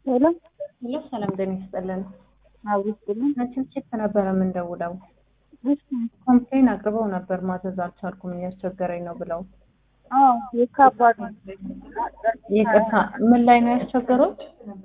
ሄሎ ሄሎ ሰላም ጤና ይስጥልን። አውሪስጥልን ችፕ ነበረ የምንደውለው። ኮምፕሌን አቅርበው ነበር ማዘዝ አልቻልኩም እያስቸገረኝ ነው ብለው። አዎ የካባድ ይቅርታ ምን ላይ ነው ያስቸገሩት?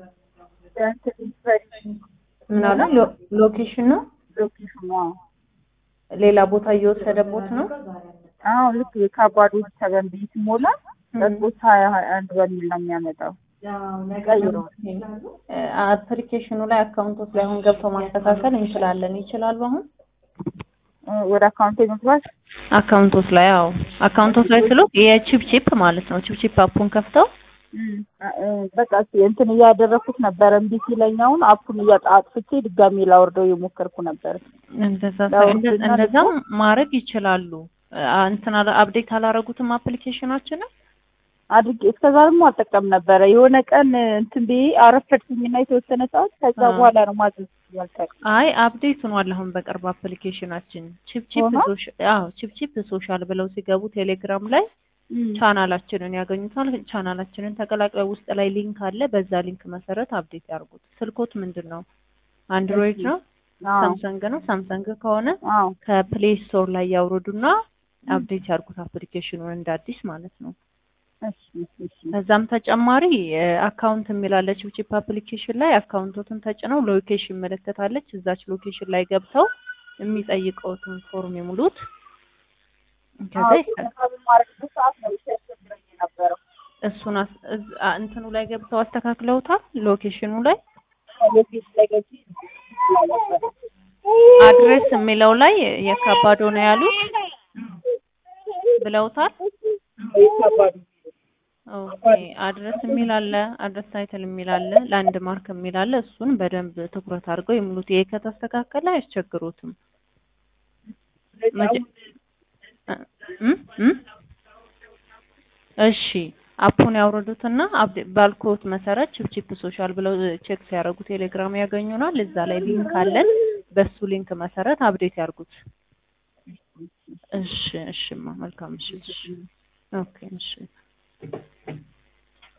ምን አለ ሎ- ሎኬሽን ነው ሎኬሽኑ ሌላ ቦታ እየወሰደቦት ነው። አዎ ልክ የካባዶች ሰበን ብይ ሲሞላ ጠጥቦት ሀያ ሀያ አንድ በሚል ነው የሚያመጣው። ቀይሮ አፕሊኬሽኑ ላይ አካውንቶች ላይ አሁን ገብተው ማስተካከል እንችላለን። ይችላሉ አሁን ወደ አካውንቴ መግባት አካውንቶች ላይ አዎ አካውንቶች ላይ ስሎ የቺፕ ቺፕ ማለት ነው። ቺፕ ቺፕ አፑን ከፍተው በቃ እስኪ እንትን እያደረኩት ነበረ እምቢ ሲለኛውን አፑን እያጣጥፍቼ ድጋሚ ላወርደው የሞከርኩ ነበር። እንደዛ ያው እንደ- እና እንደዛም ማድረግ ይችላሉ። አ- እንትን አላ- አፕዴት አላረጉትም አፕሊኬሽናችንን አድርጌ እስከዛ ደግሞ አልጠቀም ነበረ። የሆነ ቀን እንትን ብዬ አረፈድኩኝና የተወሰነ ሰዓት ከዛ አዎ። በኋላ ነው ማዘዝ ያልጠቅ አይ አፕዴት ሆኗል። አሁን በቅርብ አፕሊኬሽናችን ቺፕ ቺፕ ሆኗል? ሶሻ- አዎ ቺፕ ቺፕ ሶሻል ብለው ሲገቡ ቴሌግራም ላይ ቻናላችንን ያገኙታል። ቻናላችንን ተቀላቅለው ውስጥ ላይ ሊንክ አለ። በዛ ሊንክ መሰረት አፕዴት ያርጉት። ስልኮት ምንድን ነው? አንድሮይድ ነው? ሳምሰንግ ነው? ሳምሰንግ ከሆነ አዎ ከፕሌይ ስቶር ላይ ያውርዱና አፕዴት ያርጉት አፕሊኬሽኑን እንደ አዲስ ማለት ነው። እሺ እሺ ከዛም ተጨማሪ አካውንት የሚላለች ቺፕ አፕሊኬሽን ላይ አካውንቶትን ተጭነው ሎኬሽን ምልክት አለች። እዛች ሎኬሽን ላይ ገብተው የሚጠይቀውትን ፎርም ይሙሉት። ከዛ ይሰ- በማረግበት ሰዓት ነው ሲያስቸግረኝ የነበረው። እሱን አስ- እዝ- አ- እንትኑ ላይ ገብተው አስተካክለውታል። ሎኬሽኑ ላይ ሎኬሽን ላይ ገብቼ ነበር። አድሬስ የሚለው ላይ የካባዶ ነው ያሉት ብለውታል። የካባዱ ኦኬ አድረስ የሚል አለ፣ አድረስ ታይትል የሚል አለ፣ ላንድ ማርክ የሚል አለ። እሱን በደንብ ትኩረት አድርገው ይሙሉት። ይሄ ከተስተካከለ አያስቸግሩትም። መጀ- እ- እም? እም? እሺ አፑን ያውርዱትና አፕዴ- ባልኮት መሰረት ቺፕ ሶሻል ብለው ቼክ ሲያደርጉ ቴሌግራም ያገኙናል። እዛ ላይ ሊንክ አለን። በሱ ሊንክ መሰረት አፕዴት ያርጉት። እሺ እሺማ መልካም እሺ እሺ ኦኬ እሺ